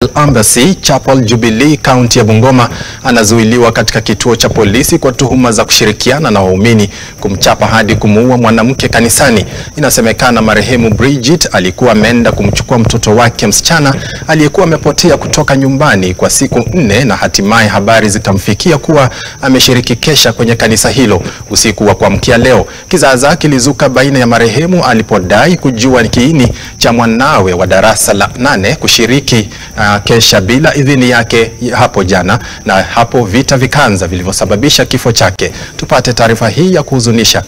Embassy Chapel Jubilee kaunti ya Bungoma anazuiliwa katika kituo cha polisi kwa tuhuma za kushirikiana na waumini kumchapa hadi kumuua mwanamke kanisani. Inasemekana marehemu Bridget alikuwa ameenda kumchukua mtoto wake msichana aliyekuwa amepotea kutoka nyumbani kwa siku nne na hatimaye habari zikamfikia kuwa ameshiriki kesha kwenye kanisa hilo usiku wa kuamkia leo. Kizaazaa kilizuka baina ya marehemu alipodai kujua kiini cha mwanawe wa darasa la nane kushiriki uh, kesha bila idhini yake hapo jana, na hapo vita vikaanza vilivyosababisha kifo chake. Tupate taarifa hii ya kuhuzunisha.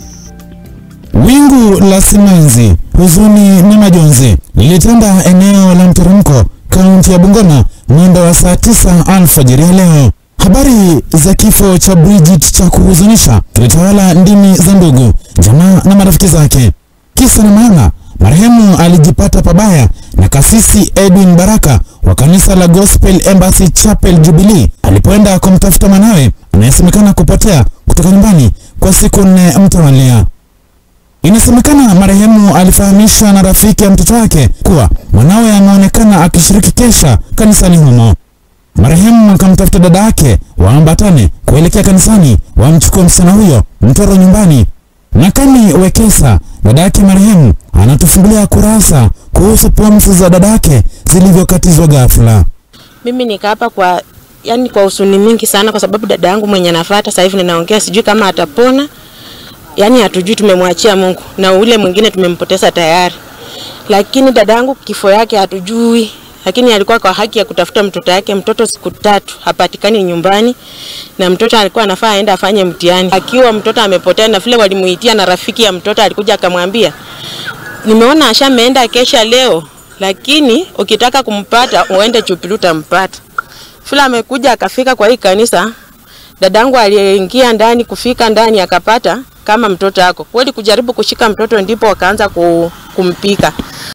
Wingu la simanzi, huzuni na majonzi lilitanda eneo la mteremko kaunti ya Bungoma mwendo wa saa tisa alfajiri ya leo. Habari za kifo cha Bridget cha kuhuzunisha kilitawala ndimi za ndugu, jamaa na marafiki zake. Kisa na maana, marehemu alijipata pabaya na kasisi Edwin Baraka wa kanisa la Gospel Embassy Chapel Jubilee alipoenda kumtafuta mwanawe anayesemekana kupotea kutoka nyumbani kwa siku nne mtawalia. Inasemekana marehemu alifahamisha na rafiki ya mtoto wake kuwa mwanawe ameonekana akishiriki kesha kanisani humo. Marehemu akamtafuta dada yake waambatane kuelekea kanisani wamchukue msichana huyo mtoro nyumbani. Nakani Wekesa, dada yake marehemu, anatufungulia kurasa kuhusu pumzi za dada yake zilivyokatizwa ghafla. Mimi nika hapa kwa yani kwa usuni mingi sana, kwa sababu dada yangu mwenye nafuata sasa hivi ninaongea, sijui kama atapona. Yani hatujui, tumemwachia Mungu na ule mwingine tumempoteza tayari, lakini dada yangu kifo yake hatujui lakini alikuwa kwa haki ya kutafuta mtoto yake. Mtoto siku tatu hapatikani nyumbani, na mtoto alikuwa anafaa aende afanye mtihani. Akiwa mtoto amepotea, na vile walimuitia, na rafiki ya mtoto alikuja akamwambia, nimeona ashameenda kesha leo, lakini ukitaka kumpata uende Jubilee utampata. Vile amekuja akafika kwa hii kanisa, dadangu aliingia ndani, kufika ndani akapata kama mtoto ako kweli, kujaribu kushika mtoto, ndipo wakaanza kumpika